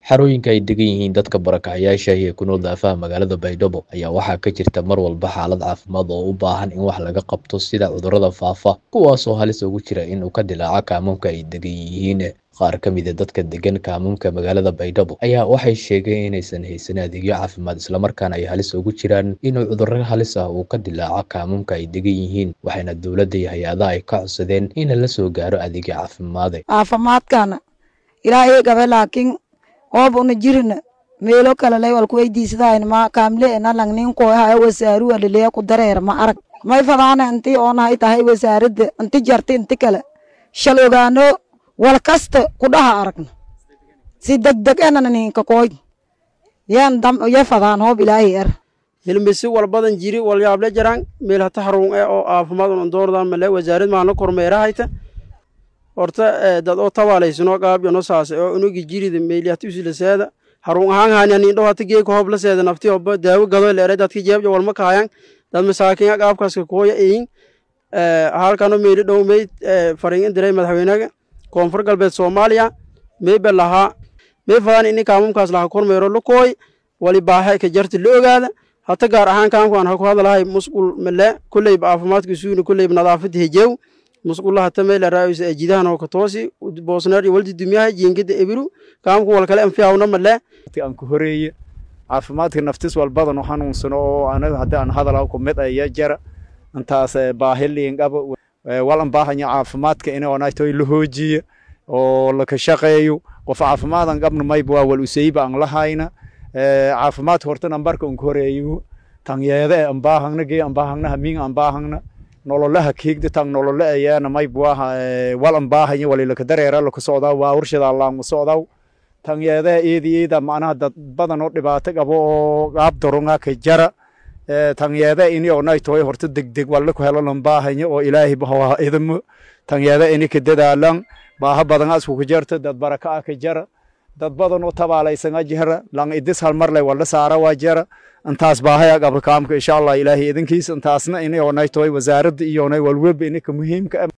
xarooyinka ay degan yihiin dadka barakacayaasha ee ku nool daafaha magaalada baydhabo ayaa waxaa ka jirta mar walba xaalad caafimaad oo u baahan in wax laga qabto sida cudurrada faafa kuwaasoo halis ugu jira inuu ka dilaaco kaamuumka ay degan yihiin qaar ka mida dadka degan kaamuumka magaalada baydhabo ayaa waxay sheegeen inaysan haysan adeegyo caafimaad islamarkaana ay halis ugu jiraan inuu cudurro halis ah uu ka dilaaco kaamuumka ay degan yihiin waxayna dowladda iyo hay-adaha ay ka codsadeen in la soo gaaro adeegyo caafimaade caafimaadkana ilaahay gabe laakiin oob una jirina meelo kale lay walku weydiisadahayn ma kaamle ena langnin koyaha wasaaru alilea ku dareer ma arag may fadaana inti oonahay tahay wasaaradda inti jarta inti kale shal ogaano wal kasta ku dhaha aragna si degdeg enana ninka kooy yan dam ya fadaan hoob ilaahay er hilmisi walbadan jiri walyaable jaraan meel hata haruun e oo caafimaad un doordan male wasaarad maana kormeerahayta horta dad oo tabaalaysanoo qaabyono saase oo unugi jirida meeli hata usilaseeda haruun ahaan haanyanin dhow hata geeka hoob la seeda nafti oba daawo gado leere dadki jeebja walma kahayan dad masaakiin qaabkaaska kooya eyin halkano meeli dhow mey farin diray madaxweynaga koonfur galbeed soomaaliya meyba lahaa mey fadaan ini kaamumkaas laha kormeero lukooy wali baaxe ka jarta la ogaada hata gaar ahaan kaamkaan ha ku hadalahay musqul male kulleyba caafimaadka suuna kulleyba nadaafada hejew musqulla hata meyla raayusa ejidahan oo katoosi boosneer iyo waldi dumyaha jiingida ebiru kaamku wal kale anfiyawna male aan ku horeeye caafimaadka naftis walbadan u xanuunsano oo anaga haddii aan hadala ku mid aya jara intaas baahiliingaba walan baahanya caafimaadka in onaytoy la hoojiya oo laka shaqeeyo qof caafimaadan qabna mayba waa wal usayba aan lahayna caafimaadka horta nambarka unka horeeyo tanyeede aan baahangna gee aan baahangna hamiin aan baahangna nololaha kiigda tang nolole ayaana mayba waa wal aan baahanya wali laka dareera laka socdaa waa warshada allaangu socdaa tanyeedaha eedi eeda macnaha dad badan oo dhibaato qabo oo qaab daronga ka jara tanyeeda ini onaytoy horta degdeg walla ku helolan baahanya oo ilaahay bahawaa idamo tanyeeda ini ka dadaalan baaha badan asku ka jarta dad baraka ah ka jara dad badan oo tabaalaysan a jara lang idis hal mar lay walla saara waa jara intaas baahaya qabra kaamka insha allah ilaahay idinkiisa intaasna ini onaytoy wasaaradda iyo onay walwalba ini ka muhiimka